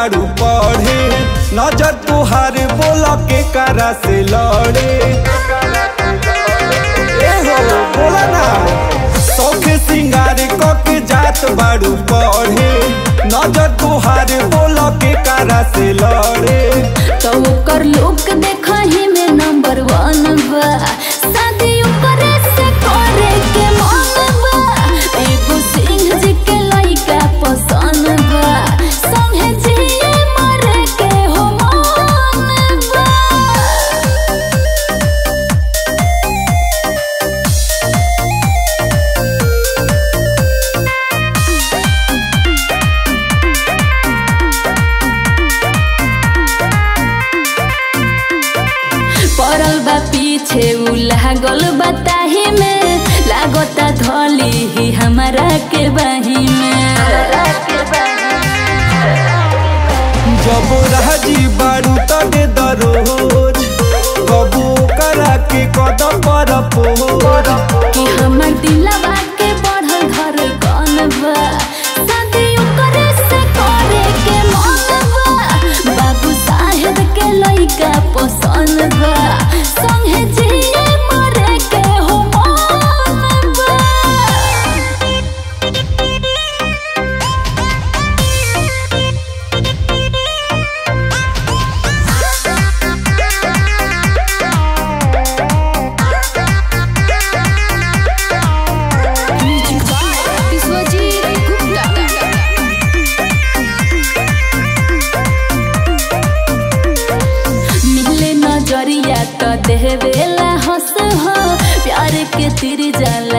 बारू पढ़े नजर तुहार बोल के करा से लड़े ए हो बोला ना सौखे सिंगार क के जात बारू पढ़े नजर तुहार बोल के करा से लड़े तो ओकर लोक देखही में नंबर वन बा शादी ओकरे से करे के मन बा एगो सिंह जी के लइका पसंद बा संगे जिए मरे के हो मन बा पड़ल बा पीछे उ लागल बताही में लागता धली ही हमारा के बाही में जब राजी बारू तने दरोज कबू करा के कदम पर पोज कि हमर दिलवा के बढ़ल घर कौन बा शादी ओकरे से करे के मन बा बाबू साहेब के लइका पसंद बा संगे जिए मरे के हो मन बा मिले नजरिया तो देवेला हंस हो प्यार के तीर जल